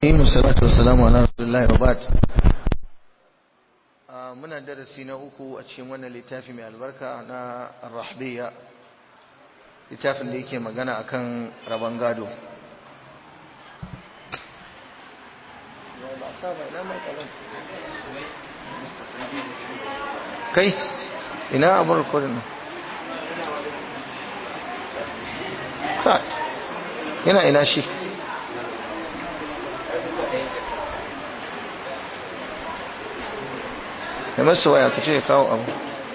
Imu salatu wassalamu ala Rasulullahi wa ba'd. Muna darasi na uku a cikin wannan littafi mai albarka na Ar-Rahbiyya. Littafin da yake magana akan rabon gado. Kai, ina abin rikodin nan? Yana ina shi. ya masa waya ka ce ya kawo abu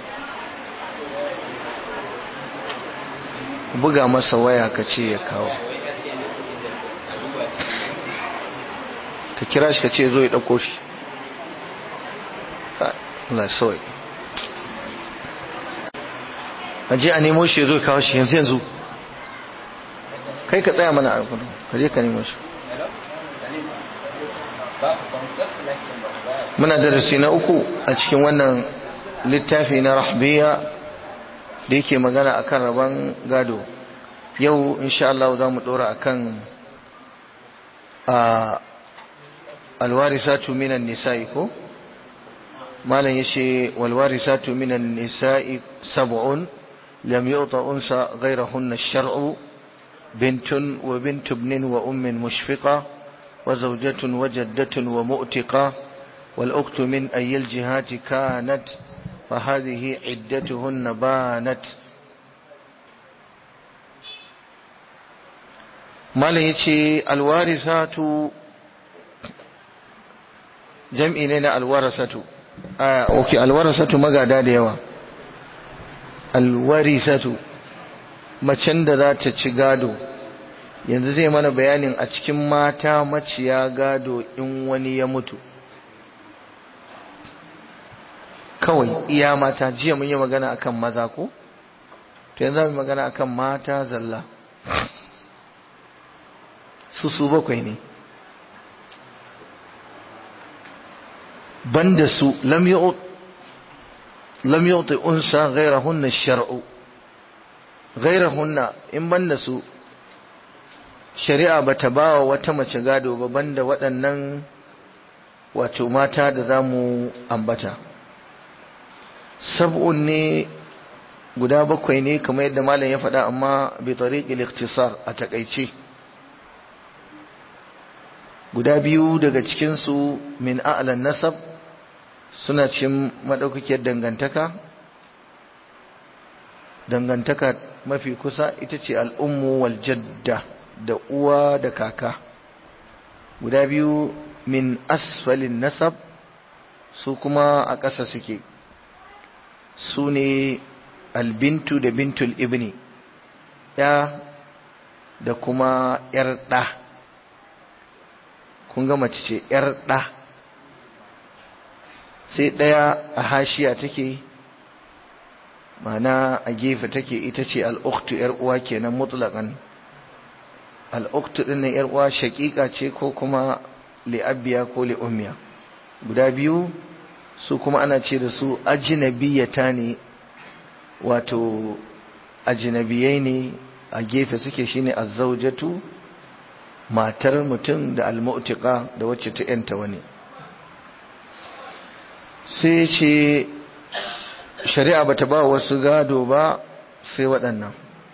buga masa waya ka ce ya kawo ka kira shi ka ce zo ya ɗauko shi Allah sawai a je a nemo shi ya zo ya kawo shi yanzu yanzu kai ka tsaya mana a kudu ka je ka nemo shi muna darasi na uku a cikin wannan littafi na rahbiya da yake magana akan rabon gado yau insha Allah za mu dora akan alwarisatu minan nisa'i ko malam yace walwarisatu minan nisa'i sab'un lam yu'ta unsa ghayrahunna ash-shar'u bintun wa bintu ibnin wa ummin mushfiqa wa zawjatun wa jaddatun wa mu'tiqa والأخت من أي الجهات كانت فهذه عدتهن بانت ما يتي الوارثات جمعي لنا الورثة آه أوكي الورثة مقادا ديوا الورثة macen da za ta ci gado yanzu zai mana bayanin a cikin mata maciya gado in wani ya mutu kawai iya mata jiya mun yi magana akan maza ko to yanzu mu magana akan mata zalla su su bakwai ne banda su lam yu't lam yu'ti unsa ghayrahunna shar'u ghayrahunna in banda su shari'a bata bawa wata mace gado ba banda waɗannan wato mata da zamu ambata sab'un ne guda bakwai ne kamar yadda malam ya faɗa amma bi tariqil ikhtisar a takaice guda biyu daga cikin su min a'lan nasab suna cin madaukakiyar dangantaka dangantaka mafi kusa ita ce al'ummu wal jadda da uwa da kaka guda biyu min asfalin nasab su kuma a ƙasa suke su ne albintu da bintul ibni ya da kuma yar ɗa kun ga mace ce yar ɗa sai ɗaya a hashiya take mana a gefe take ita ce al'uktu yar uwa kenan mutlaƙan al'uktu ɗin nan yar uwa shaƙiƙa ce ko kuma li'abbiya ko li'ummiya guda biyu su kuma ana ce da su ajinabiyata ne wato ajinabiyai ne a gefe suke shine azzaujatu matar mutum da almu'tiqa da wacce ta yanta wani sai ce shari'a bata ba wasu gado ba sai waɗannan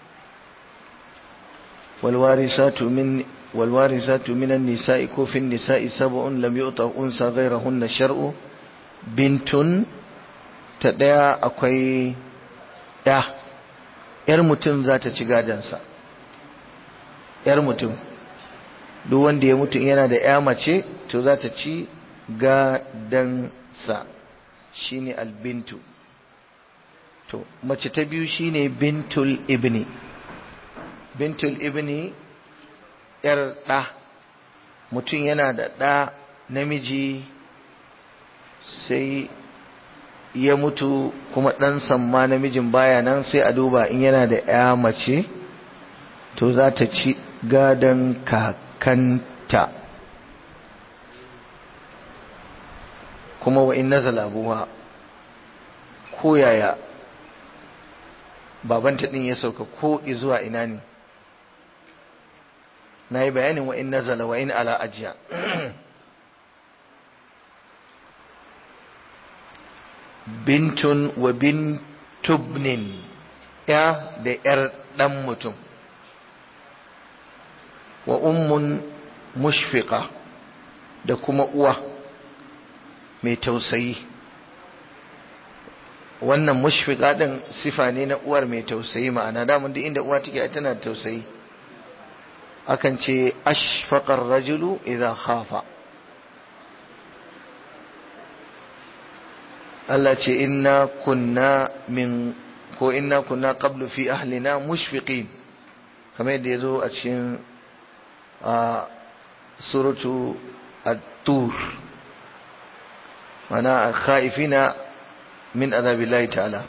walwarisatu min walwarisatu minan nisa'i ko fin nisa'i sab'un lam yu'ta unsa ghayrahunna shar'u bintun ta ɗaya akwai ya ‘yar mutum za ta ci gadansa ‘yar mutum duk wanda ya mutum yana da ‘ya mace to za ta ci gadansa shi ne albintu to mace ta biyu shi ne bintul ibni bintul ibni ‘yar ɗa mutum yana da ɗa namiji sai ya mutu kuma ɗan samma namijin baya nan sai a duba in yana da ya mace to za ta ci gadon kakanta kuma wa in nazala abuwa ko yaya babanta ɗin ya sauka ko zuwa ina ne na yi bayanin wa in nazala wa in ala ajiya bintun wa bintubnin ya da ‘yar ɗan mutum wa ummun mushfiqa da kuma uwa mai tausayi wannan mushfiqa din sifa ne na uwar mai tausayi ma'ana damun duk inda uwa take tana da tausayi akan ce ashfaqar rajulu idza khafa Allah ce inna kunna min ko inna kunna qablu fi ahlina mushfiqin kamar yadda yazo a cikin a suratu at-tur mana khaifina min azabillahi ta'ala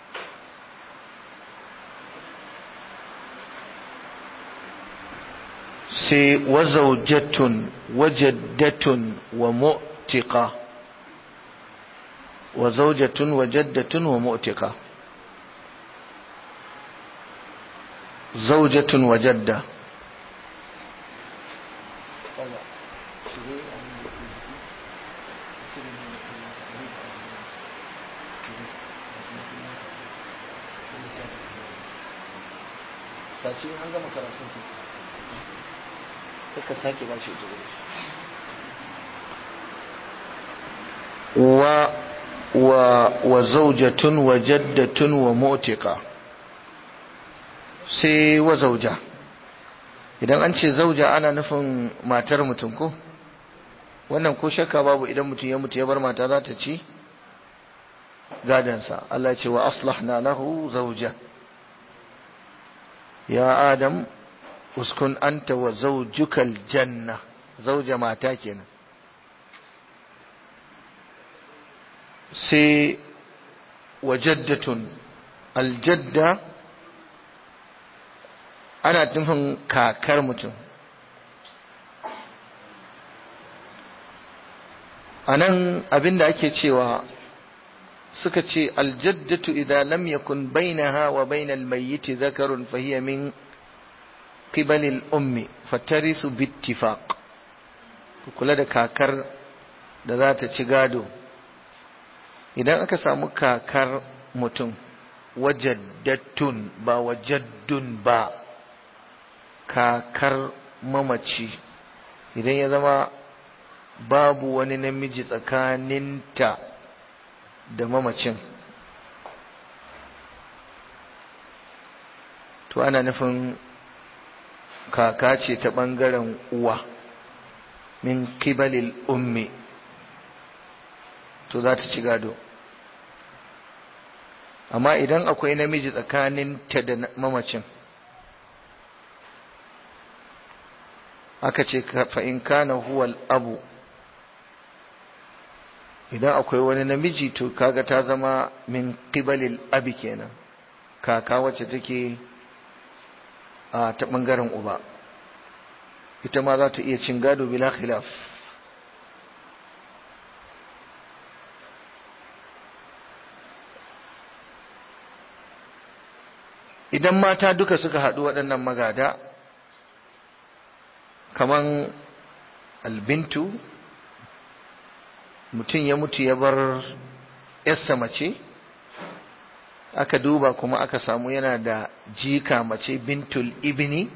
sai wazaujatun wajaddatun wa mu'tiqa wazaujatun wajaddatun wa mu'tiqa zaujatun wajadda sace an gama karatun su ka sake ba shi ita wa wa wa zaujatun wa jaddatun wa mu'tiqa sai wa zauja idan an ce zauja ana nufin matar mutum ko wannan ko shakka babu idan mutum ya mutu ya bar mata za ta ci gadansa Allah ce wa aslahna lahu zauja ya adam uskun anta wa zaujukal janna zauja mata kenan sai wajaddatun aljadda ana nufin kakar mutum a nan abinda ake cewa suka ce aljaddatu idan lam yakun bainaha wa bainal mayyiti zakarun fahiya min qibalil ummi fatarisu bittifaq ku kula da kakar da za ta ci gado idan aka samu kakar mutum wajaddatun ba wajaddun ba kakar mamaci idan ya zama babu wani namiji tsakaninta da mamacin to ana nufin kaka ce ta ɓangaren uwa min kibalil ummi to za ta ci gado amma idan akwai namiji tsakaninta da mamacin aka ce fa'in kana huwal abu idan akwai wani namiji to kaga ta zama min qibalil abi kenan kaka wacce take a ta bangaren uba ita ma za ta iya cin gado bila khilaf idan mata duka suka haɗu waɗannan magada kaman albintu mutum ya mutu ya bar yarsa mace aka duba kuma aka samu yana da jika mace bintul ibni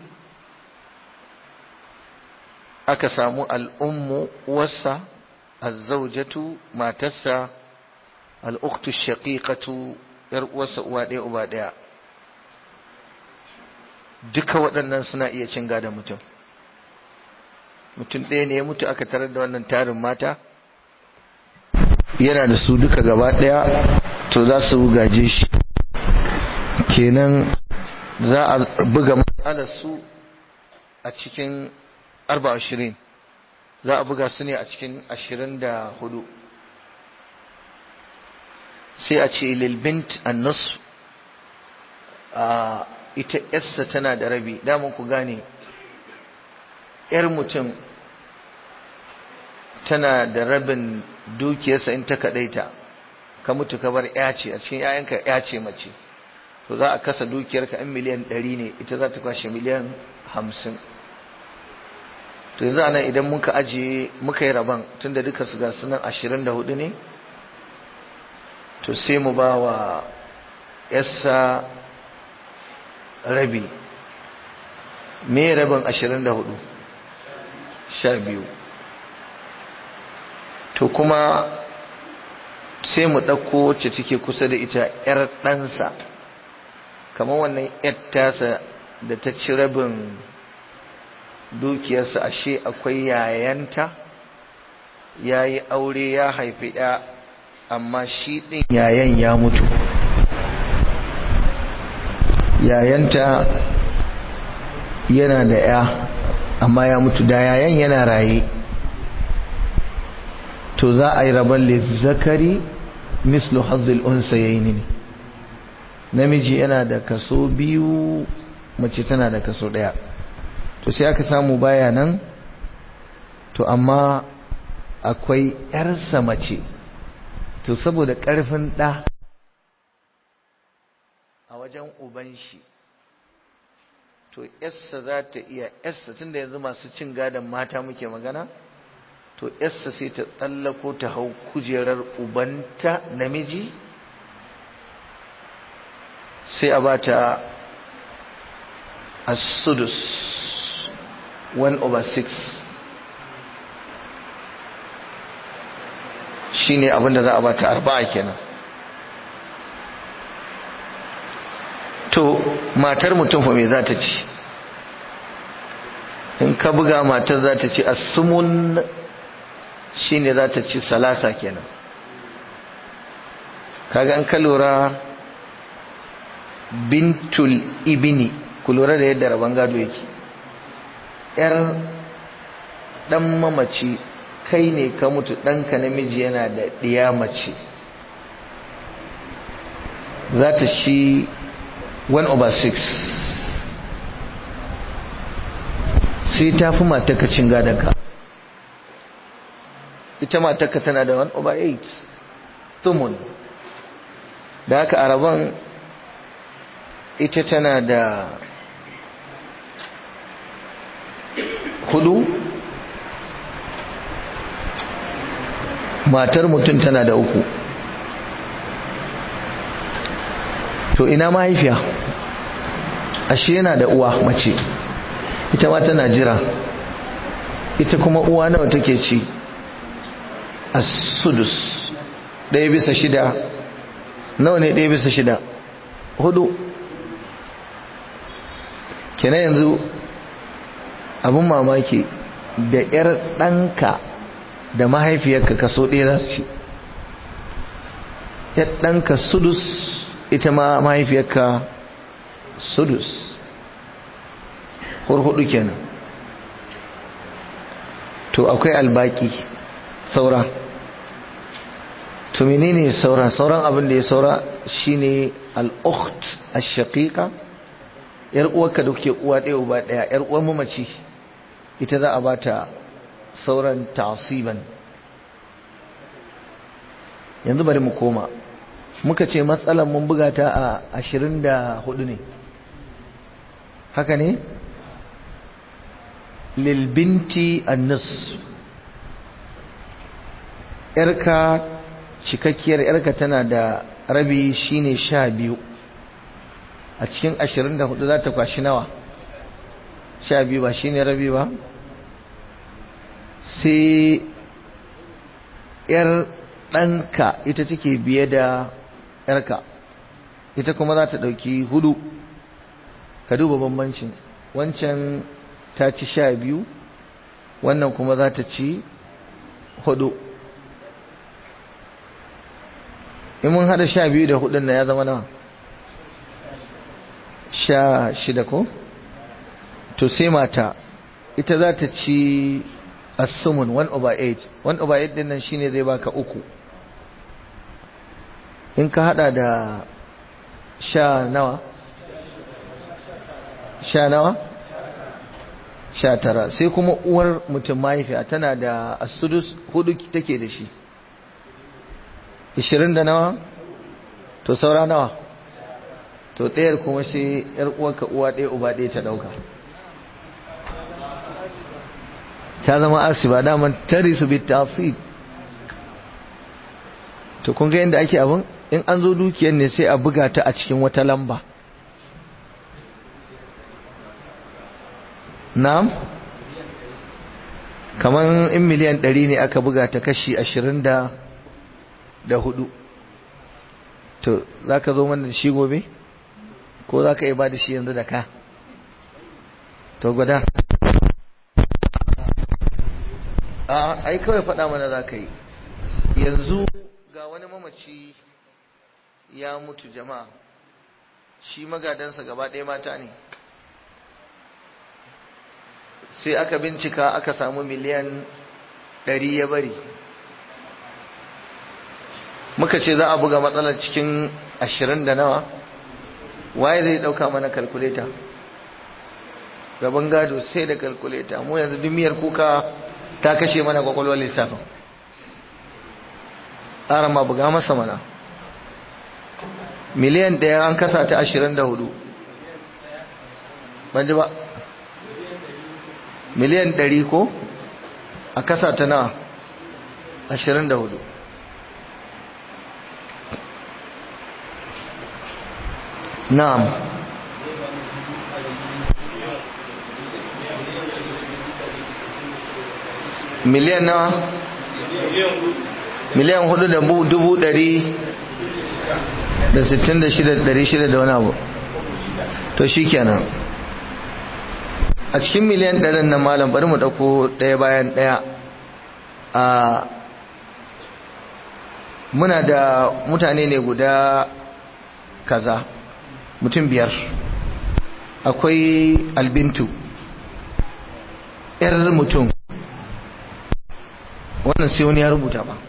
aka samu al'ummu wasa azzaujatu matarsa al'uktu shaqiqatu yar uwarsa uwa ɗaya uba ɗaya duka waɗannan suna iya cin gadon mutum mutum ɗaya ne ya mutu aka tarar da wannan tarin mata yana da su duka gaba ɗaya to za su gaje shi kenan za a buga matsalar su a cikin arba ashirin za a buga su ne a cikin ashirin da hudu sai a ce lilbint annus a ita yarsa tana da rabi damun ku gane yar mutum tana da rabin dukiyarsa in ta kadaita ka mutu ka bar ya ce a cikin yayanka ya ce mace to za a kasa dukiyarka in miliyan ɗari ne ita za ta kwashe miliyan hamsin to yanzu anan idan muka ajiye muka yi rabon tunda duka su ga sunan ashirin da hudu ne to sai mu ba wa yassa rabi me rabin ashirin da hudu sha biyu to kuma sai mu ɗauko wacce take kusa da ita 'yar ɗansa kamar wannan 'yar tasa da ta ci rabin dukiyarsa ashe akwai yayanta ya yi aure ya haifi ya amma shi ɗin yayan ya mutu yayanta yana da ya amma ya mutu da yayan yana raye to za a yi rabon lizzakari mislu hazzil unsa yayi ne namiji yana da kaso biyu mace tana da kaso ɗaya to sai aka samu baya nan to amma akwai ‘yarsa mace to saboda ƙarfin ɗa a wajen uban shi to ‘yarsa za ta iya ‘yarsa tun da yanzu masu cin gadon mata muke magana to ‘yarsa sai ta tsallako ta hau kujerar ubanta namiji sai a ba ta asudus 1 over 6 shi ne abinda za a bata arba'a kenan to matar mutum fa me za ta ci in ka buga matar za ta ci asumun shi ne za ta ci salasa kenan kaga an ka lura bintul ibini ku lura da yadda rabon gado yake ‘yar ɗan mamaci kai ne ka mutu ɗanka namiji yana da ɗiya mace za ta shi 1 over 6 sai ta fi matakacin gadonka ita matakka tana da 1 over 8 tumun da haka araban ita tana da hudu matar mutum tana da uku to ina mahaifiya ashe yana da uwa mace ita ma tana jira ita kuma uwa nawa take ci a sudus ɗaya bisa shida nawa ne ɗaya bisa shida hudu kenan yanzu abin mamaki da 'yar ɗanka da mahaifiyarka kaso ɗaya za su ci 'yar ɗanka sudus ita ma mahaifiyarka sudus hurhudu kenan to akwai albaki saura to menene saura sauran abin da ya saura shine al-ukht ash-shaqiqa yar uwarka da kuke uwa ɗaya uba ɗaya yar uwar mamaci ita za a bata sauran tasiban yanzu bari mu koma muka ce matsalar mun buga ta a ashirin da hudu ne haka ne lilbinti annis yarka cikakkiyar yarka tana da rabi shine sha biyu a cikin ashirin da hudu za ta kwashi nawa sha biyu ba shine rabi ba sai yar ɗanka ita take biye da yarka ita kuma za ta ɗauki hudu ka duba bambancin wancan ta ci sha biyu wannan kuma za ta ci hudu in mun hada sha biyu da hudun na ya zama nawa sha shida ko to sai mata ita za ta ci asumun 1 over 8 1 over 8 din nan shine zai baka uku in ka hada da sha nawa sha nawa sha tara sai kuma uwar mutum mahaifiya tana da asudus hudu take da shi ishirin da nawa to saura nawa to ɗayar kuma sai yar uwarka uwa ɗaya uba ɗaya ta ɗauka ta zama asiba daman tarisu bi tasib to kun ga yadda ake abin in an zo dukiyar ne sai a buga ta a cikin wata lamba na'am kamar in miliyan ɗari ne aka buga ta kashi ashirin da da hudu to za ka zo mana da shi gobe ko za ka iya ba da shi yanzu da ka to gwada a ai kawai faɗa mana za ka yi yanzu ga wani mamaci ya mutu jama'a shi magadansa gaba ɗaya mata ne sai aka bincika aka samu miliyan ɗari ya bari muka ce za a buga matsalar cikin ashirin da nawa waye zai ɗauka mana kalkuleta gaban gado sai da kalkuleta mu yanzu dumiyar kuka ta kashe mana kwakwalwar lissafin ƙara ma buga masa mana miliyan ɗaya an kasa ta ashirin da hudu ban ji ba miliyan ɗari ko a kasa ta nawa ashirin da hudu na'am miliyan nawa miliyan hudu da dubu dari da sittin da shida dari shida da wani abu to shi kenan a cikin miliyan ɗarin na malam bari mu ɗauko ɗaya bayan ɗaya a muna da mutane ne guda kaza mutum biyar akwai albintu ‘yar mutum wannan sai wani ya rubuta ba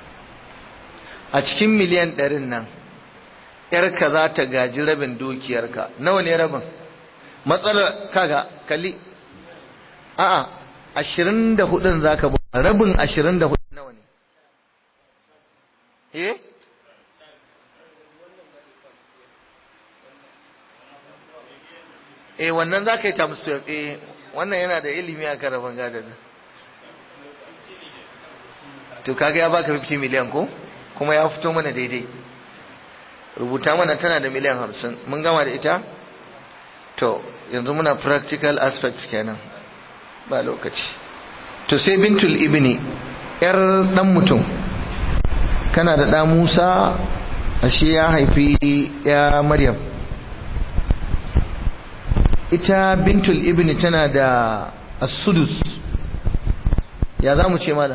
a cikin miliyan ɗarin nan ‘yarka za ta gaji rabin dukiyarka nawa ne rabin matsalar kaga kalli a'a ashirin da hudun za ka rabin ashirin da hudun nawa ne eh eh wannan za ka yi times 12 eh wannan yana da ilimi a kan rabin gadon to kaga ya baka 50 miliyan ko kuma ya fito mana daidai rubuta mana tana da miliyan 50 mun gama da ita to yanzu muna practical aspects kenan ba lokaci to sai bintul ibni yar dan mutum kana da ɗa Musa ashe ya haifi ya Maryam ita bintul ibni tana da as-sudus ya za mu ce malam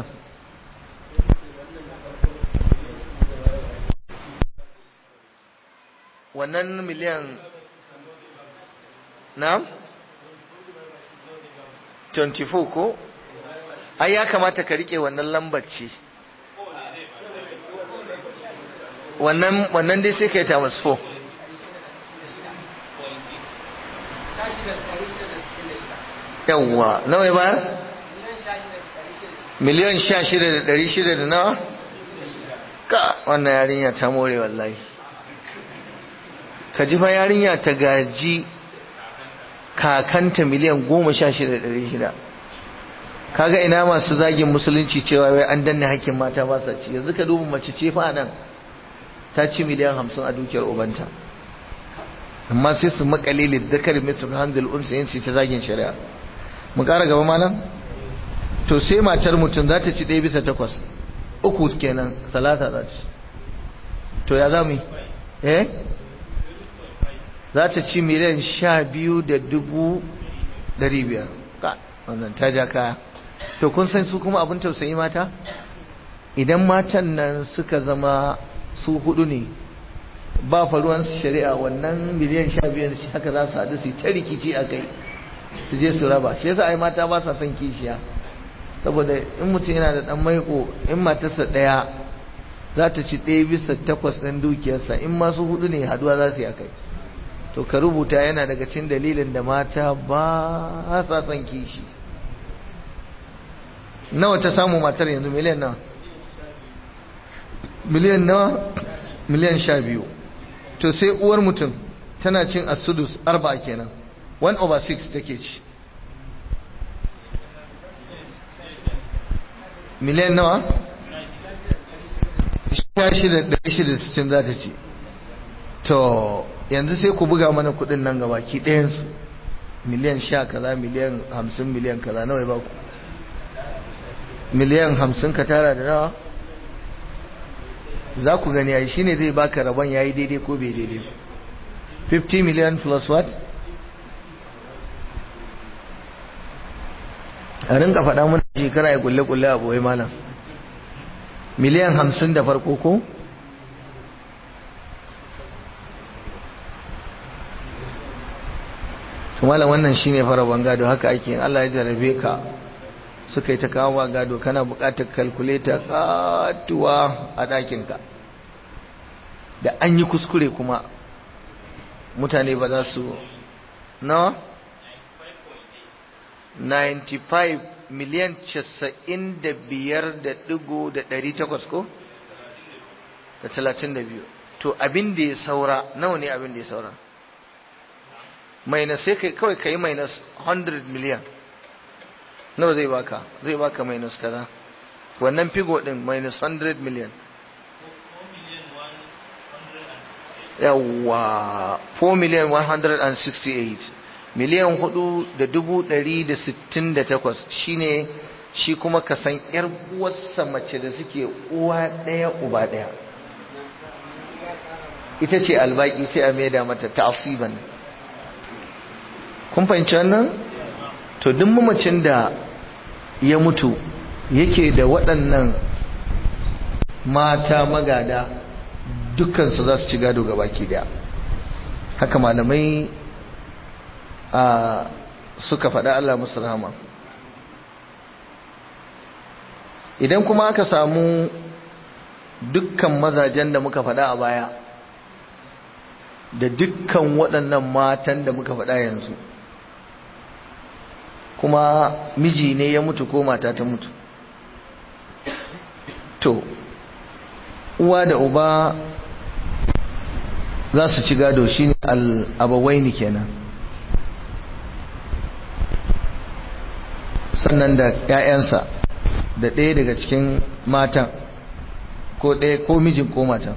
wannan miliyan na 24 ko ai ya kamata ka rike wannan lambar ce wannan wannan dai sai ka yi times 4 yawwa nawa ba miliyan sha shida da ɗari shida da nawa ka wannan yarinya ta more wallahi ka ji fa yarinya ta gaji kakanta miliyan goma sha shida da ɗari shida kaga ina masu zagin musulunci cewa wai an danne hakkin mata ba sa ci yanzu ka duba mace ce fa nan ta ci miliyan hamsin a dukiyar ubanta amma sai su makale liddakar misal hanzil unsa yin ta zagin shari'a mu ƙara gaba malam to sai matar mutum za ta ci ɗaya bisa takwas uku kenan salata za ci to ya za mu yi eh za ta ci miliyan sha biyu da dubu ɗari biyar ka wannan ta ja kaya to kun san su kuma abin tausayi mata idan matan nan suka zama su hudu ne ba faruwan shari'a wannan miliyan sha biyu haka za su haɗu su ta rikici a kai su je su raba shi yasa ai mata ba sa son kishiya saboda in mutum yana da dan maiko in matarsa ɗaya za ta ci ɗaya bisa takwas ɗin dukiyarsa in masu hudu ne haduwa za su yi akai to ka rubuta yana daga cikin dalilin da mata ba sa son kishi nawa ta samu matar yanzu miliyan nawa miliyan nawa miliyan sha biyu to sai uwar mutum tana cin asudus arba kenan 1 over 6 take ci miliyan nawa? sittin za ta ce to yanzu sai ku buga mana kudin nan gaba ki ɗayansu miliyan sha kaza miliyan hamsin miliyan kaza nawa ya baku miliyan hamsin ka tara da nawa za ku gani ai shine zai baka rabon yayi daidai ko bai daidai 50 million plus what a rinka faɗa mun shekara ya kulle kulle a boye malam miliyan hamsin da farko ko malam wannan shine fara gado haka ake yin Allah ya jarabe ka suka yi ta kawo gado kana buƙatar kalkuleta katuwa a ɗakinka da an yi kuskure kuma mutane ba za su nawa 95 miliyan 95 da ɗigo da 800 ko da 32 to abin da ya saura nawa ne abin da ya saura minus sai kai kawai ka yi minus 100 miliyan nawa zai baka zai baka minus kaza wannan figo din minus 100 million yawa 4 million 168 miliyan hudu da dubu dari da sittin da takwas shine shi kuma ka san yar uwarsa mace da suke uwa ɗaya uba ɗaya ita ce albaki sai a maida mata ta'asiban kun fahimci wannan to duk mamacin da ya mutu yake da waɗannan mata magada dukkansu za su ci gado ga baki daya haka malamai a suka faɗa Allah musu rahama idan kuma aka samu dukkan mazajen da muka faɗa a baya da dukkan waɗannan matan da muka faɗa yanzu kuma miji ne ya mutu ko mata ta mutu to uwa da uba za su ci gado shine al-abawaini kenan sannan da 'ya'yansa da ɗaya daga cikin matan ko ɗaya ko mijin ko matan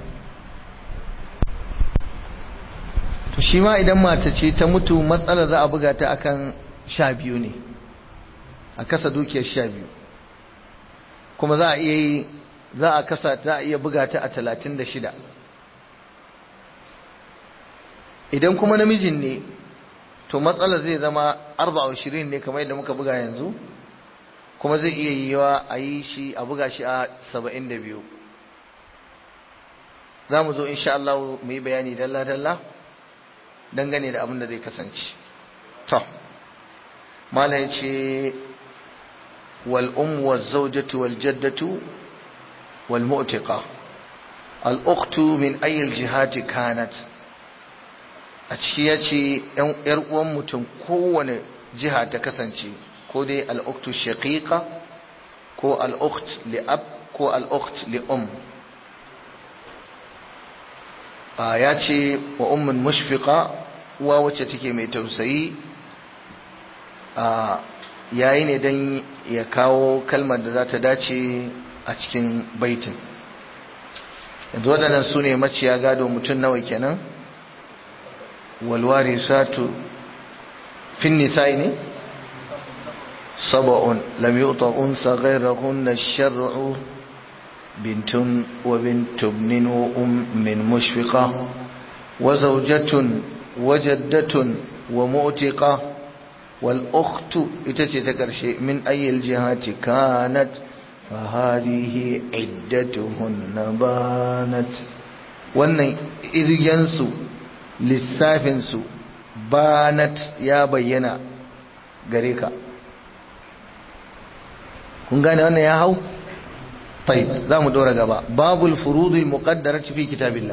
to shi ma idan mata ce ta mutu matsala za a buga ta akan sha biyu ne a kasa dukiyar sha biyu kuma za a iya yi za a kasa ta a iya buga ta a talatin da shida idan kuma namijin ne to matsala zai zama arba ashirin ne kamar yadda muka buga yanzu kuma zai iya yiwa a yi shi a buga shi a saba'in da biyu za mu zo insha Allah mu yi bayani dalla-dalla dangane da abin da zai kasance to mala ya ce والأم والزوجة والجدة والمؤتقة الأخت من أي الجهات كانت أتشياتي يرؤون متن كون جهة تكسنشي كودي الأخت الشقيقة كو الأخت لأب كو الأخت لأم آياتي وأم مشفقة ووتشتكي ميتوسي آه yayi ne don ya kawo kalmar da za ta dace a cikin baitin yanzu waɗannan su ne maciya gado mutum nawa kenan walwari satu fin nisa'i ne saba'un lam yu'ta unsa ghayrahunna shar'u bintun wa bintubnin wa ummin mushfiqa wa zawjatun wa jaddatun wa mu'tiqa والأخت إتتكرشي من أي الجهات كانت فهذه عدتهن بانت wannan irgensu lissafinsu banat ya bayyana gare ka kun gane wannan ya hau? tai za mu dora gaba babul furudul muqaddarat fi kitabillah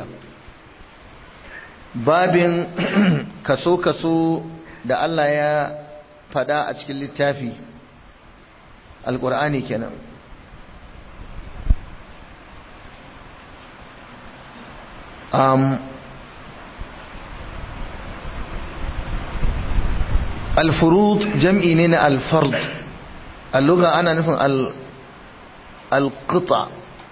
babin kaso kaso da Allah ya fada a cikin littafi alkur'ani kenan um, alfurud jam'i ne na alfard alluga ana nufin alƙita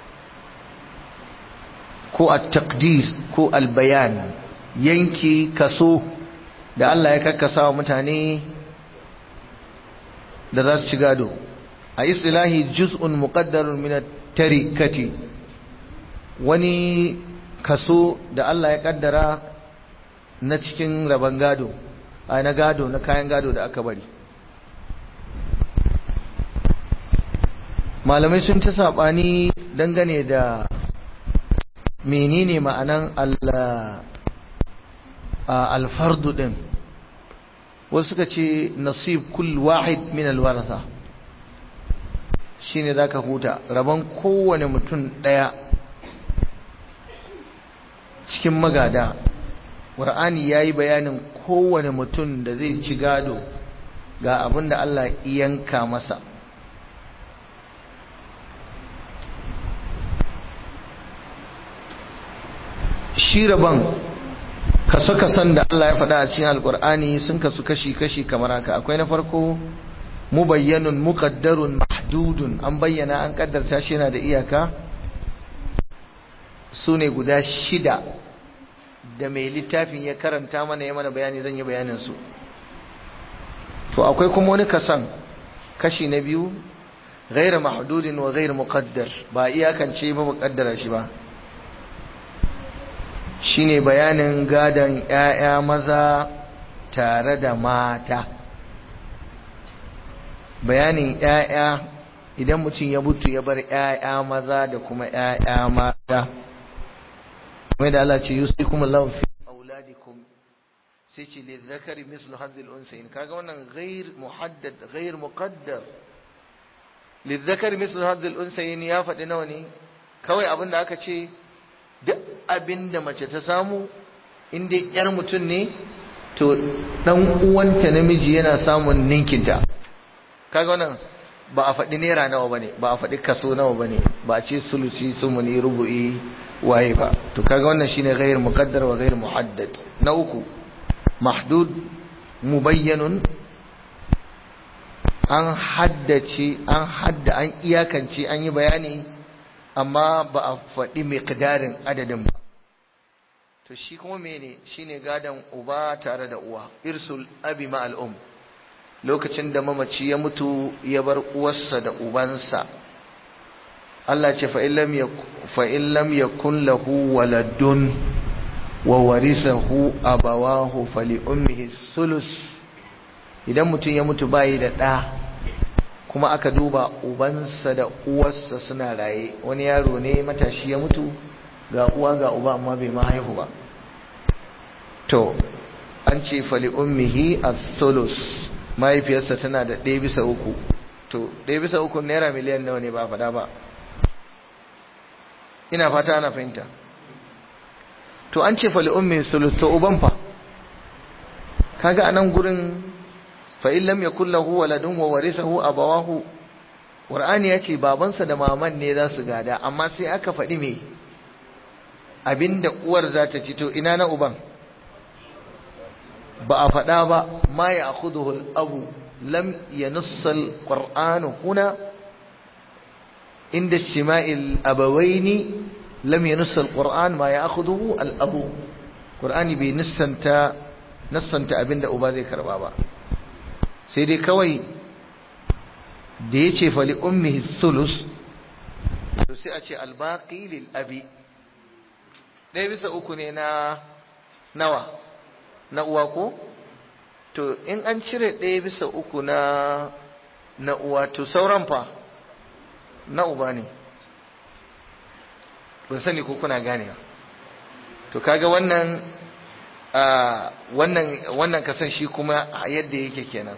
ko at-taqdir ko al-bayan yanki kaso da Allah ya kakkasa wa mutane da za su ci gado a istilahi juz'un muqaddarun min at-tarikati wani kaso da Allah ya kaddara na cikin rabon gado a na gado na kayan gado da aka bari malamai sun ta sabani dangane da menene ma'anan alfardu din wasu suka ce nasib kull wahid min alwaratha shine zaka huta rabon kowane mutum daya cikin magada qur'ani yayi bayanin kowane mutum da zai ci gado ga abin da Allah yanka masa shi rabon kaso-kason da Allah ya faɗa a cikin alkur'ani sun kasu kashi-kashi kamar haka akwai na farko mubayyanun muqaddarun mahdudun an bayyana an kaddarta shi yana da iyaka su ne guda shida da mai littafin ya karanta mana ya mana bayani zan yi bayanin su to akwai kuma wani kasan kashi na biyu ghairu mahdudin wa ghairu muqaddar ba iyakance ba muqaddara shi ba shine bayanin gadon ƴaƴa maza tare da mata bayanin ƴaƴa idan mutum ya mutu ya bar ƴaƴa maza da kuma ƴaƴa mata kuma da Allah ce yusikum Allahu fi auladikum sai ce lizzakari mislu hadhil unsayin kaga wannan ghair muhaddad ghair muqaddar lizzakari mislu hadhil unsayin ya faɗi nawa ne kawai abin da aka ce duk abin da mace ta samu in dai yar mutum ne to dan uwanta namiji yana samun ninkinta kaga wannan ba a faɗi naira nawa bane ba a faɗi kaso nawa bane ba a ce sulusi sumuni rubu'i waye ba to kaga wannan shine ghair muqaddar wa ghair muhaddad na uku mahdud mubayyanun an haddace an hadda an iyakance an yi bayani amma ba a faɗi miqdarin adadin ba to shi kuma mene shine gadan uba tare da uwa irsul abi ma al'um lokacin da mamaci ya mutu ya bar uwarsa da ubansa Allah ce fa in lam yakun lahu waladun wa warisahu abawahu fali ummihi sulus idan mutum ya mutu bayi da ɗa kuma aka duba ubansa da uwarsa suna raye wani yaro ne matashi ya mutu ga uwa ga uba amma bai ma haihu ba to an ce fali ummihi as-sulus mahaifiyarsa tana da ɗaya bisa uku to ɗaya bisa uku naira miliyan nawa ne ba faɗa ba ina fata ana fahimta to an ce fali ummi sulus to uban fa kaga anan gurin fa in lam yakul lahu waladun wa warisahu abawahu qur'ani yace babansa da maman ne za su gada amma sai aka faɗi me abinda uwar za ta ci to ina na uban ba a faɗa ba ma ya akhudhu al-abu lam yanussa al-qur'anu huna inda istima'il abawaini lam yanussa al-qur'an ma ya akhudhu al-abu qur'ani bai nassanta nassanta abinda uba zai karba ba sai dai kawai da yace fali ummihi sulus to sai a ce al-baqi lil abi ɗaya bisa uku ne na nawa na uwa ko to in an cire ɗaya bisa uku na na uwa to sauran fa na uba ne ban sani ko kuna gane to kaga wannan wannan wannan kasan shi kuma yadda yake kenan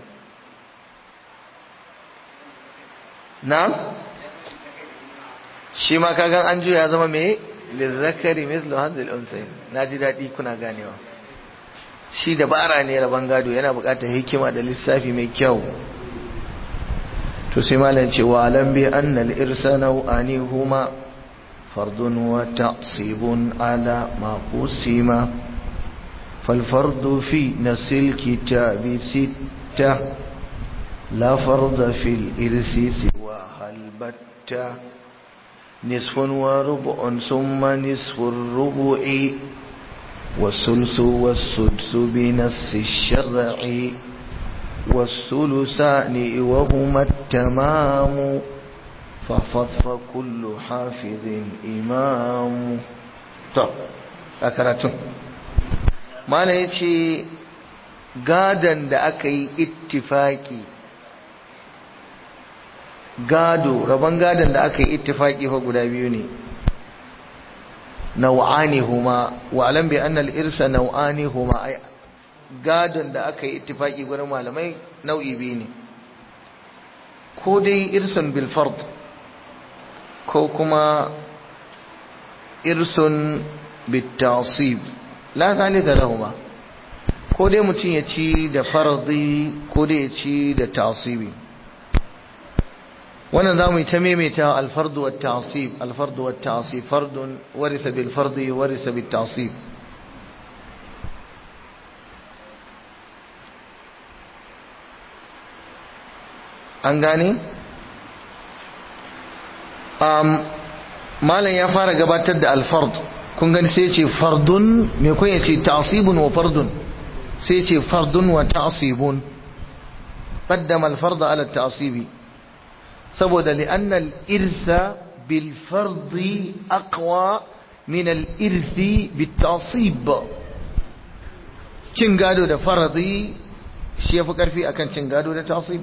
na shi ma kagan an juya zama me lizzakari mislu hadhil unsayn naji dadi kuna ganewa shi dabara ne rabon gado yana buƙatar hikima da lissafi mai kyau to sai malam ce wa alam bi anna al irsana ani huma fardun wa ta'sibun ala ma qusima fal fardu fi nasil kitabi sitta la farda fil irsi siwa hal batta نصف وربع ثم نصف الربع والثلث والسدس بنص الشرع والثلثان وهما التمام ففض فكل حافظ إمام طب أكرتم ما نيتي gadon da aka yi ittifaki gado rabon gadon da aka yi ittifaki fa guda biyu ne nau'ani huma wa alam bi anna al-irsa nau'ani huma ay gadon da aka yi ittifaki gurin malamai nau'i biyu ne ko dai irsun bil fard ko kuma irsun bit ta'sib la thalitha lahumma ko dai mutum ya ci da farzi ko dai ya ci da tasibi wannan za mu yi ta maimaita alfardu wa tasib alfardu wa tasib fardun warisa bil fardi warisa bil tasib an gane um, malam ya fara gabatar da alfard kun gani sai ce fardun me kun ya ce tasibun wa fardun sai ce fardun wa ta'sibun qaddama al-fard ala at-ta'sibi saboda li'anna al-irsa bil fard aqwa min al-irsi bit ta'sib cin gado da faradi shi yafi karfi akan cin gado da ta'sib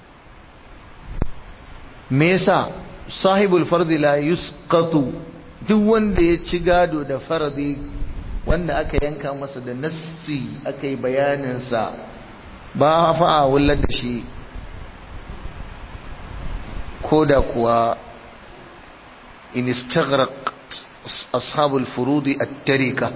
me yasa sahibul fard la yusqatu duk wanda ya ci gado da faradi wanda aka yanka masa da nassi aka yi bayaninsa ba fa a wullar da shi ko da kuwa in istaghraq ashabul furudi at-tarika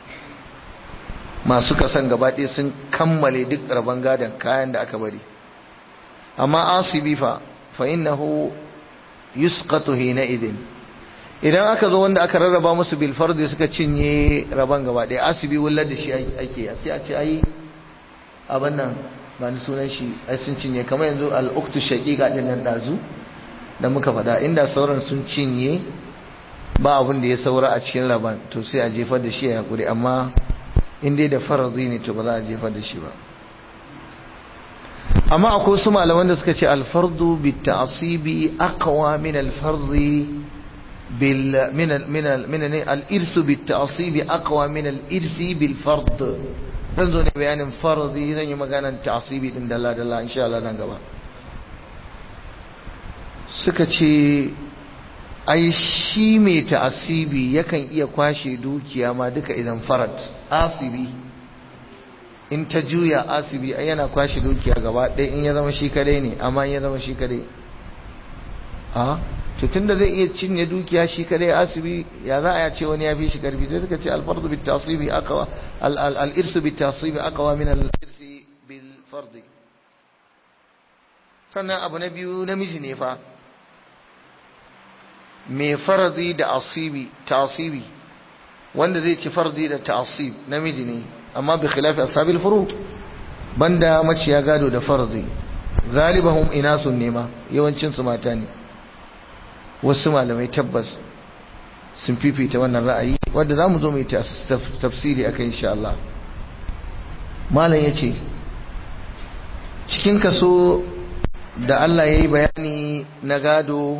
masu kasan gabaɗaya sun kammale duk rabon gadon kayan da aka bari amma asibi fa fa innahu yusqatu hina idin idan aka zo wanda aka rarraba musu bil fardi suka cinye raban gaba ɗaya asibi wullar da shi ake sai a ce ai abin nan ba ni sunan shi ai sun cinye kamar yanzu al-uktu shaqiqa din nan dazu da muka faɗa inda sauran sun cinye ba abin da ya saura a cikin raban to sai a jefar da shi a hakuri amma in dai da faradi ne to ba za a jefar da shi ba amma akwai su malaman da suka ce al-fardu bit ta'sibi aqwa min al-fardi بال من ال من ال من الارث بالتعصيب اقوى من الارث بالفرض zan zo ne bayanin farzi zan yi maganan ta'asibi din dalla dalla insha Allah nan gaba suka ce ai shi mai ta'asibi yakan iya kwashe dukiya ma duka idan farad asibi in ta juya asibi ai yana kwashe dukiya gaba ɗaya in ya zama shi kadai ne amma in ya zama shi kadai a to tunda zai iya cinye dukiya shi kadai asibi ya za a ya ce wani ya fi shi karfi sai suka ce alfardu bit tasibi aqwa al irsu bit tasibi aqwa min al irsi bil fardi sannan abu na biyu namiji ne fa mai faradi da asibi tasibi wanda zai ci fardi da tasib namiji ne amma bi khilafi ashabil furud banda maciya gado da fardi galibahum inasun nema yawancin su mata ne wasu malamai tabbas sun fifita wannan ra'ayi wanda za mu zo mai tafsiri a kai insha Allah malam ya ce cikin kaso da Allah ya yi bayani na gado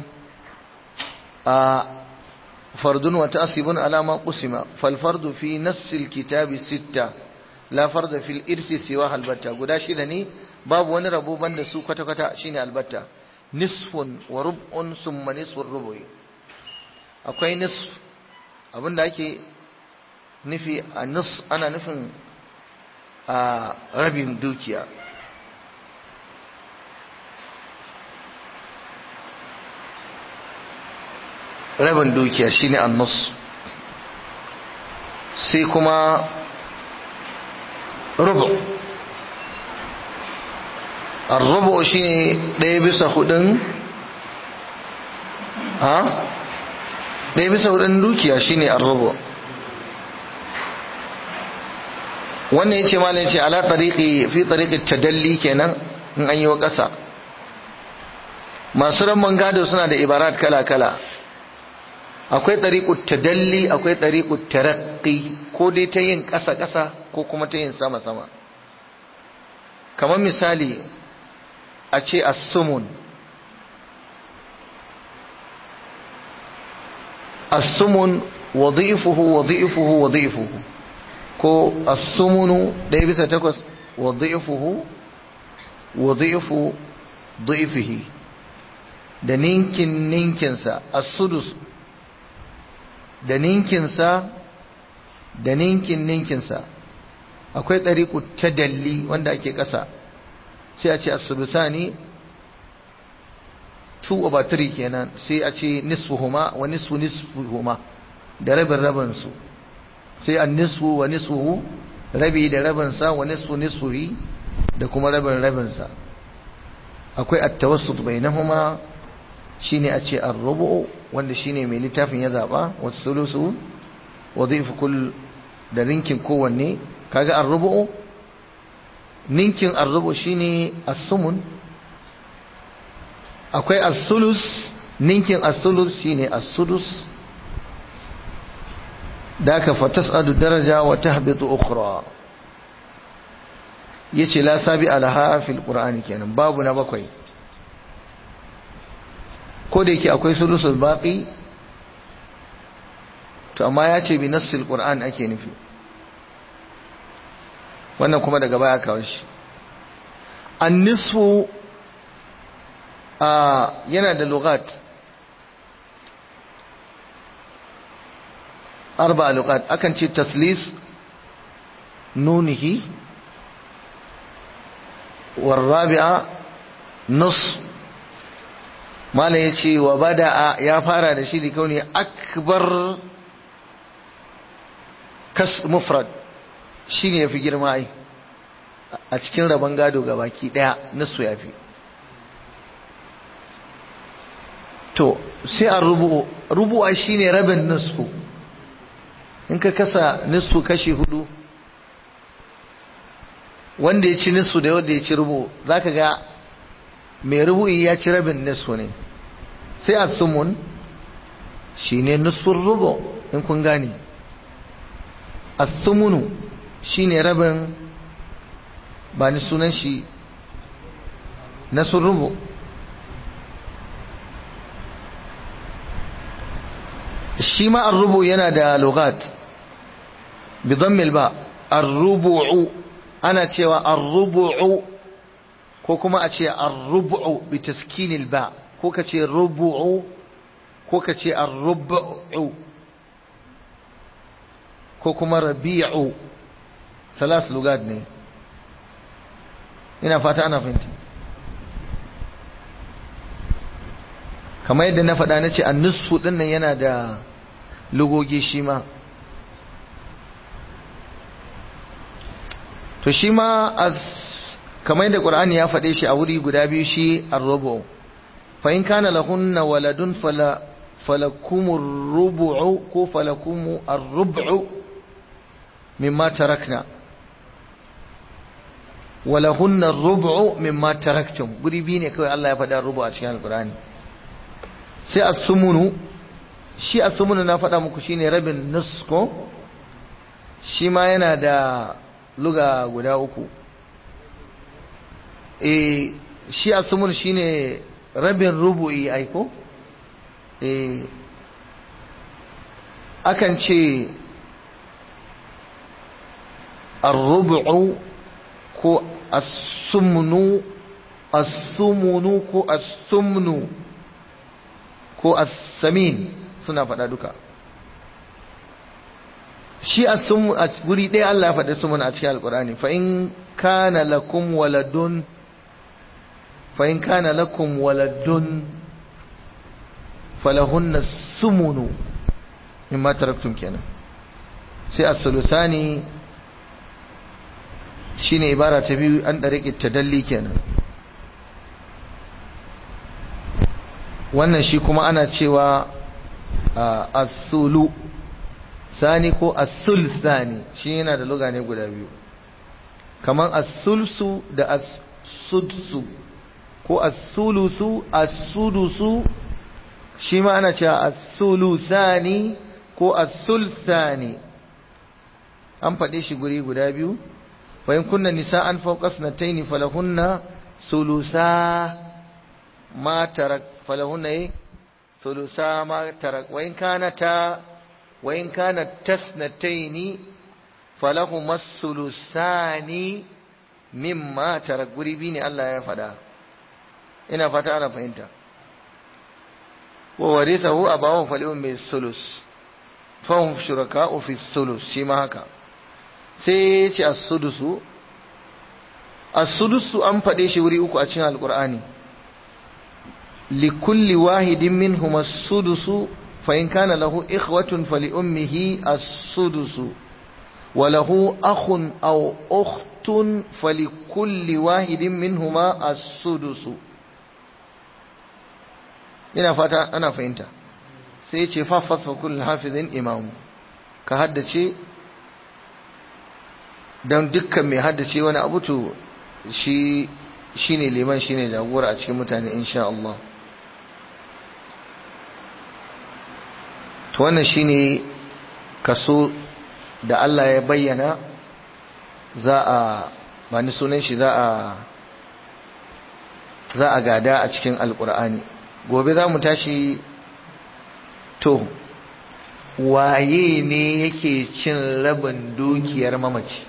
a fardun wata asibin alama kusima falfardu fi nassil kitabi sitta la farda fil irsi siwa halbatta guda shida ne babu wani rabo banda su kwata-kwata shine albatta nisfun wa rub'un summa nisfun rubu'i akwai nisf abinda ake nufi a nis ana nufin a rabin dukiya rabin dukiya shine annus sai kuma rubu arrubu shine ɗaya bisa hudun ha ɗaya bisa hudun dukiya shine arrubu wannan yace malam yace ala tariqi fi tariqi tadalli kenan in an yi wa ƙasa masu ramman gado suna da ibarat kala kala akwai ɗariƙut tadalli akwai ɗariƙut taraqqi ko dai ta yin ƙasa-ƙasa ko kuma ta yin sama-sama kamar misali a ce as-sumun as-sumun wadhifuhu wadhifuhu wadhifuhu ko as-sumunu ɗaya bisa takwas wadhifuhu wadhifu dhifihi da ninkin ninkinsa as-sudus da ninkinsa da ninkin ninkinsa akwai ɗariƙu ta dalli wanda ake ƙasa sai a ce as-sulusani 2 over 3 kenan sai a ce nisfuhuma wa nisfu nisfuhuma da rabin rabin su sai an nisfu wa nisfuhu rabi da rabin sa wa nisfu nisfuhi da kuma rabin rabin sa akwai at-tawassut bainahuma shine a ce ar-rubu wanda shine mai littafin ya zaba was-sulusu wa dhifu kull da ninkin kowanne kaga ar-rubu ninkin ar-rubu shine as-sumun akwai as-sulus ninkin as-sulus shine as-sudus daka fatas'adu daraja wa tahbitu ukhra yace la sabi alaha fil qur'ani kenan babu na bakwai ko da yake akwai sulusul baqi to amma ya ce bi nassil qur'an ake nufi wannan kuma daga baya kawo shi an-nisfu a yana da lugat arba lugat akan ce taslis nunihi warrabi'a nus mala ya ce wa bada'a ya fara da shi da kauni akbar kas mufrad shi ne ya fi girma ai a cikin rabon gado ga baki daya nasu ya fi to sai a rubu'u rubu'a shi ne rabin nasu in ka kasa nasu kashi hudu wanda ya ci nasu da wanda ya ci rubu za ka ga mai rubu'i ya ci rabin nasu ne sai a sumun shi ne nusun rubu in kun gane a sumunu shi ne rabin ba ni sunan shi nasun rubu shi ma rubu yana da lugat bidammil ba arrubu'u ana cewa arrubu'u ko kuma a ce arrubu'u bi taskinil ba ko ka ce rubu'u ko ka ce arrubu'u ko kuma rabi'u salas lugat ne ina fata ana fahimta kamar yadda na faɗa na ce an nisfu ɗin nan yana da lugogi shi ma to shi ma kamar yadda ƙur'ani ya faɗe shi a wuri guda biyu shi arrubu fa in kana lahunna waladun fala falakumur rubu'u ko falakumu arrubu mimma tarakna walahunna rubu'u mimma taraktum guri biyu ne kawai Allah ya faɗa rubu a cikin alƙur'ani sai as-sumunu shi as-sumunu na faɗa muku shine rabin nusko shi ma yana da luga guda uku eh shi as-sumun shine rabin rubu'i aiko eh akan ce ar-rubu'u ko as-sumnu as-sumunu ko as-sumnu ko as-samin suna faɗa duka shi a guri ɗaya Allah ya faɗi sumun a cikin alƙur'ani fa in kana lakum waladun fa in kana lakum waladun falahunna sumunu mimma taraktum kenan sai as-sulusani shine ibara ta biyu an dare tadalli kenan wannan shi kuma ana cewa as-sulu sani ko as-sul sani shi yana da luga ne guda biyu kaman as-sulsu da as-sudsu ko as-sulusu as-sudusu shi ma ana cewa as-sulusani ko as-sulsani an faɗe shi guri guda biyu wa in kunna nisa'an fawqa sanatayn falahunna sulusa ma tarak falahunna sulusa ma tarak wa in kanata wa in kanat tasnatayn falahuma sulusani mimma tarak guri biyu ne Allah ya faɗa ina fata ana fahimta wa warithahu abawahu falihum bis sulus fahum shuraka'u fi sulus shi ma haka sai ya ce as-sudusu as-sudusu an faɗe shi wuri uku a cikin alqur'ani likulli wahidin minhum as-sudusu fa in kana lahu ikhwatun fali ummihi as-sudusu wa lahu akhun aw ukhtun falikulli wahidin minhuma as-sudusu ina fata ana fahimta sai ya ce fa fasfa kullu hafizin imamu ka haddace don dukkan mai haddace wani abu to shi shine liman shine jagora a cikin mutane insha Allah to wannan shine kaso da Allah ya bayyana za a ba ni sunan shi za a za a gada a cikin alkur'ani gobe za mu tashi to waye ne yake cin rabin dukiyar mamaci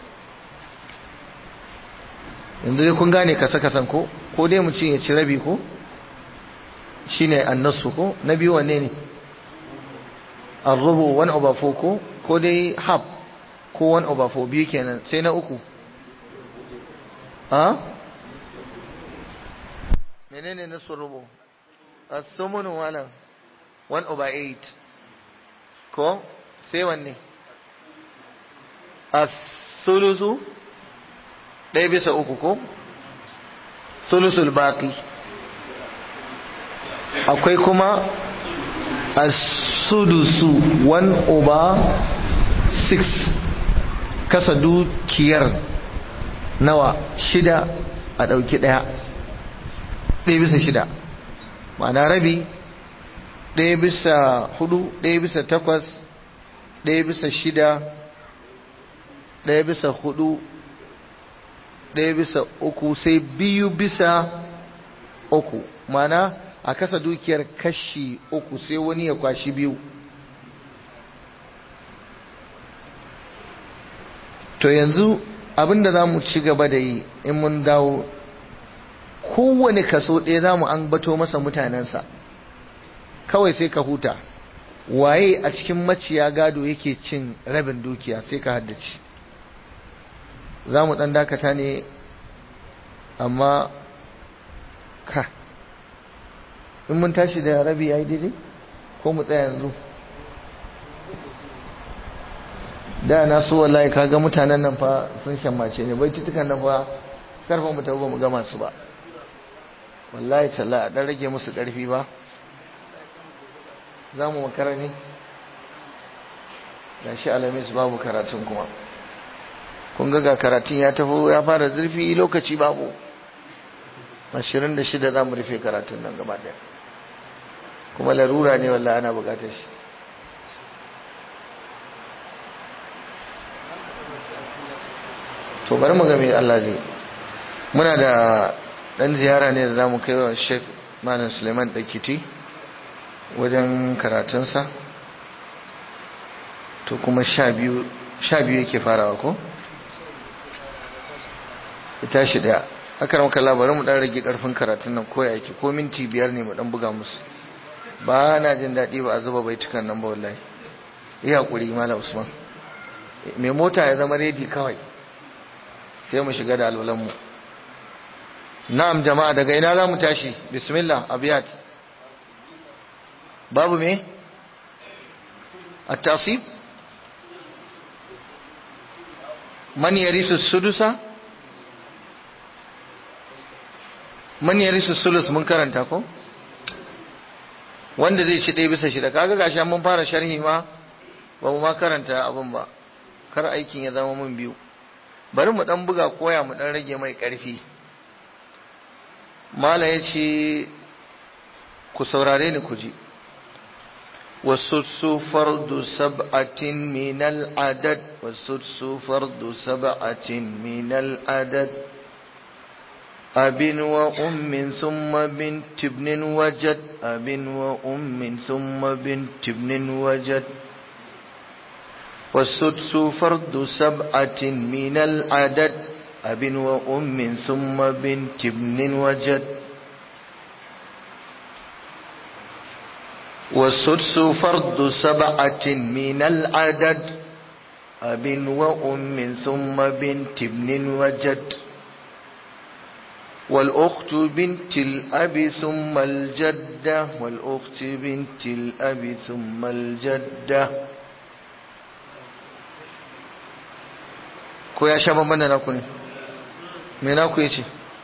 yanzu dai kun gane kasa-kasan ko ko dai mu ci ya ci rabi ko shine annasu ko na biyu wanne ne arrubu one over four ko ko dai half ko one over four biyu kenan sai na uku a menene nasu rubu as-sumunu wala one over eight ko sai wanne as-sulusu ɗaya bisa uku ko sulusul baqi akwai kuma as-sudusu 1 over 6 kasa dukiyar nawa shida a ɗauki ɗaya ɗaya bisa shida ma'ana rabi ɗaya bisa hudu ɗaya bisa takwas ɗaya bisa shida ɗaya bisa hudu ɗaya bisa uku sai biyu bisa uku mana a kasa dukiyar kashi uku sai wani ya kwashi biyu to yanzu abinda za mu ci gaba da yi in mun dawo kowane kaso ɗaya za mu an bato masa mutanensa kawai sai ka huta waye a cikin maciya gado yake cin rabin dukiya sai ka haddace za mu ɗan dakata ne amma ka in mun tashi da rabi ya yi daidai ko mu tsaya yanzu da na so wallahi kaga mutanen nan fa sun shammace ne bai tutukan nan fa karfa mu tawo mu gama su ba wallahi talla a dan rage musu karfi ba za mu makara ne gashi alamis babu karatun kuma kun ga karatun ya taho ya fara zurfi lokaci babu 26 za mu rufe karatun nan gaba daya kuma larura ne wallahi ana bukatar shi to bari mu ga me Allah zai muna da dan ziyara ne da zamu kai wa Sheikh Malam Suleiman Dakiti wajen karatunsa to kuma sha biyu yake farawa ko? ita shi daya aka ramaka labarin mu dan rage karfin karatun nan ko yake ko minti biyar ne mu dan buga musu ba na jin daɗi ba a zuba baitukan nan ba wallahi yi haƙuri mala usman mai mota ya zama redi kawai sai mu shiga da alwalanmu na'am jama'a daga ina za mu tashi bismillah abiyat babu me at-tasib man yarisu sudusa man yarisu sulus mun karanta ko wanda zai ci ɗaya bisa shida kaga gashi mun fara sharhi ma ba mu ma karanta abin ba kar aikin ya zama mun biyu bari mu dan buga koya mu dan rage mai ƙarfi mala ya ce ku saurare ni ku ji والسدس فرد سبعة من العدد والسدس فرد سبعة من العدد أب وأم ثم بنت ابن وجد أب وأم ثم بنت ابن وجد والسدس فرد سبعة من العدد أب وأم ثم بنت ابن وجد والسدس فرد سبعة من العدد أب وأم ثم بنت ابن وجد والأخت بنت الأب ثم الجدة والأخت بنت الأب ثم الجدة ko ya sha bamban da naku ne me naku yace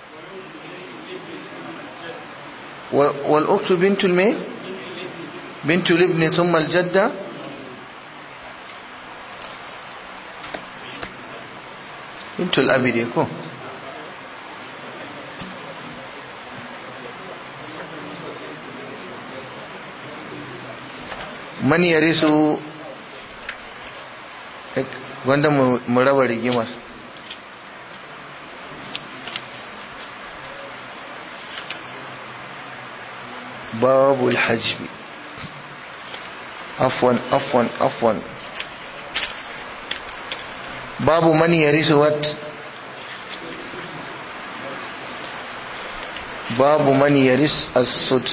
wal uktu bintul me bintul ibni thumma al jadda bintul abi dai ko man yarisu wanda mu raba rigimar babu alhajbi afwan afwan afwan babu man yarisu wat babu man yaris as-sud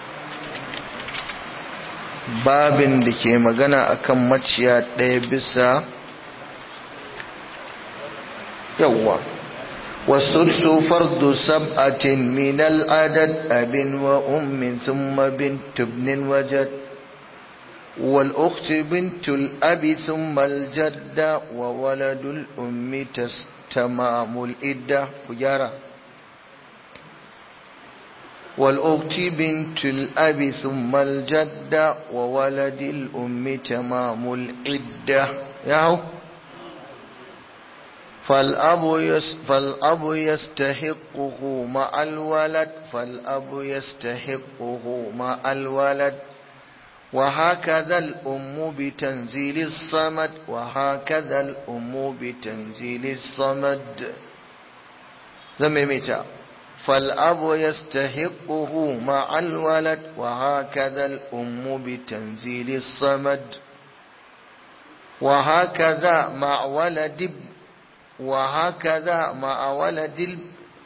babin da ke magana akan maciya ɗaya bisa yawwa والسدس فرد سبعة من العدد أب وأم ثم بنت ابن وجد والأخت بنت الأب ثم الجدة وولد الأم تستمام الإدة كجارة والأخت بنت الأب ثم الجدة وولد الأم تمام العدة ياهو فالأب يس فالأب يستحقه مع الولد فالأب يستحقه مع الولد وهكذا الأم بتنزيل الصمد وهكذا الأم بتنزيل الصمد زميمتا فالأب يستحقه مع الولد وهكذا الأم بتنزيل الصمد وهكذا مع ولد وهكذا مع ولد ال...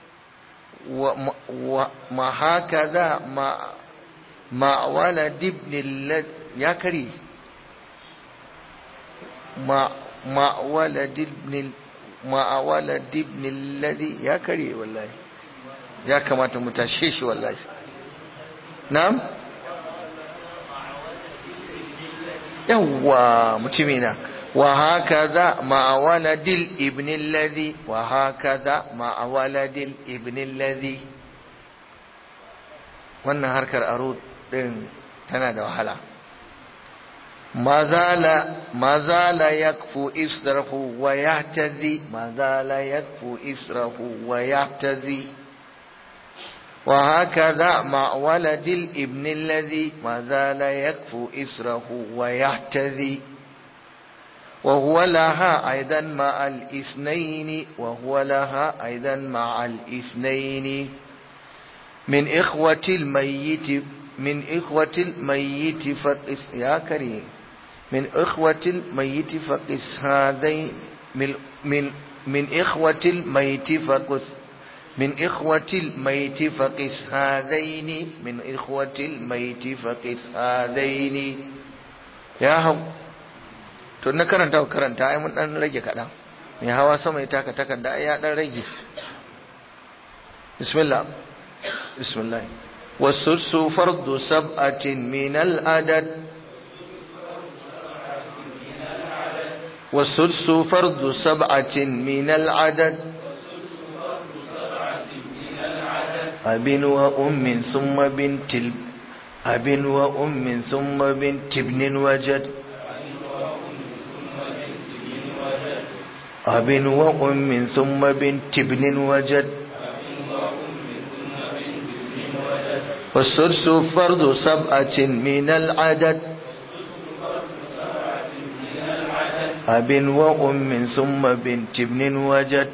وهكذا مع مع ولد ابن الذي يا كري مع مع ولد ابن ال... مع ولد ابن الذي يا كري والله يا كما تمتشيش والله نعم يوا متمينا وهكذا مع ولد الابن الذي وهكذا مع ولد الابن الذي wannan harkar aro din tana da wahala mazala yakfu israhu wa yahtazi mazala yakfu israhu wa yahtazi وهكذا مع ولد الابن الذي ما زال يكفو إسره ويحتذي وهو لها أيضا مع الاثنين وهو لها أيضا مع الاثنين من إخوة الميت من إخوة الميت فقس يا كريم من إخوة الميت فقس هذين من من من إخوة الميت فقس من إخوة الميت فقس هذين من إخوة الميت فقس هذين يا هم to na karanta karanta ai mun dan rage kaɗan mai hawa sama ya taka takarda ai ya dan rage bismillah bismillah والسدس فرض سبعة من العدد والسدس فرض سبعة من العدد أب وأم ثم بنت ال... أب وأم ثم بنت ابن وجد أب وأم ثم بنت ابن وجد والسدس فرض سبعة من العدد أب وأم ثم بنت ابن وجد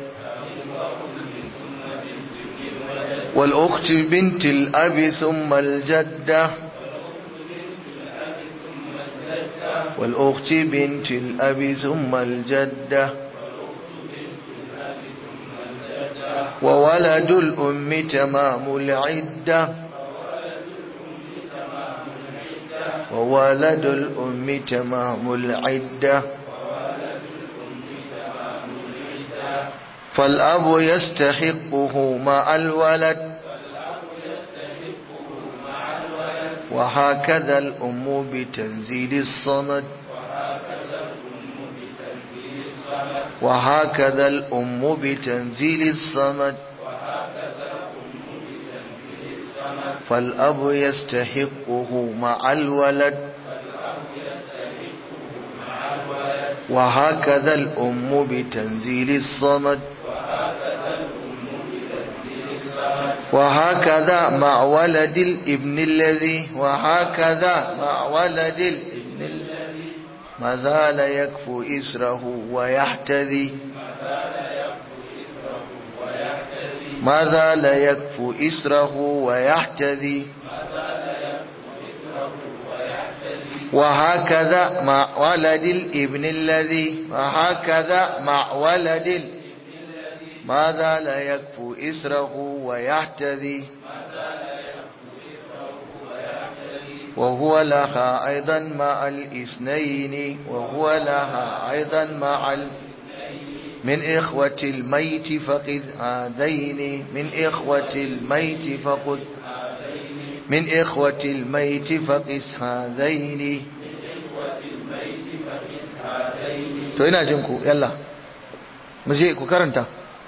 والأخت بنت الأب ثم الجدة والأخت بنت الأب ثم الجدة وولد الأم تمام العدة وولد الأم تمام العدة فالأب يستحقه مع الولد وهكذا الأم بتنزيل الصمد وهكذا الأم بتنزيل الصمد فالأب يستحقه مع الولد وهكذا الأم بتنزيل الصمد وهكذا مع ولد الابن الذي وهكذا مع ولد الابن الذي ما زال يكفو إسره ويحتذي ما زال يكفو إسره ويحتذي وهكذا مع ولد الابن الذي وهكذا مع ولد الابن ما زال يكفو إسره ويحتذي وهو لها أيضا مع الاثنين وهو لها أيضا مع ال... من إخوة الميت فقد هذين من إخوة الميت فقد من إخوة الميت فقس هذين to ina jin ku yalla mu je ku karanta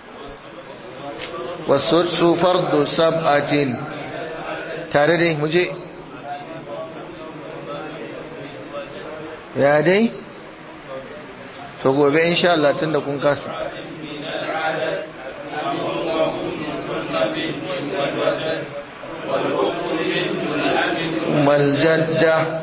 wasu fardu sab'atin tare dai mu je ya dai to gobe insha Allah tunda kun kasa والجدة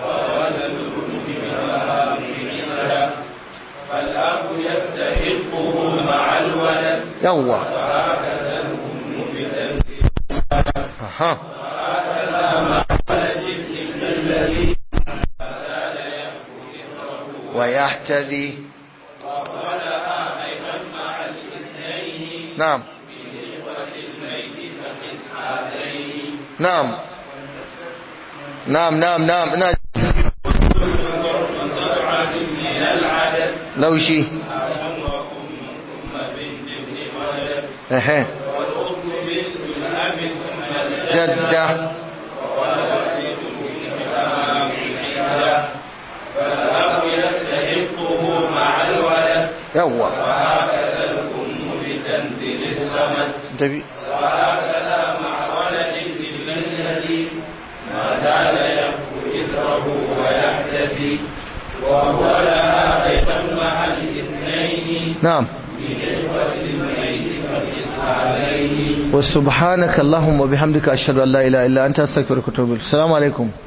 فالأب يستحقه مع الولد يوا وهكذا الأم بتنزيل أها وهكذا مع ولد الابن الذي ويحتذي ولها أيضا مع الاثنين نعم من إخوة الميت فقس هذين نعم نعم نعم نعم نعم سبعة من العدد لو شي أب وأم ثم بنت ابن ولد اها والأخت بنت الأب ثم الجد جدة فالأب يستحقه مع الولد يوا وهكذا الأم بتنزيل الصمد تبي وهكذا مع ولد الابن الذي ما زال يبكو إثره ويحتفي وهو لها أيضا مع الاثنين نعم من إخوة الميت فالإسرائيلين وسبحانك اللهم وبحمدك أشهد أن لا إله إلا أنت أستغفرك وأتوب إليك السلام عليكم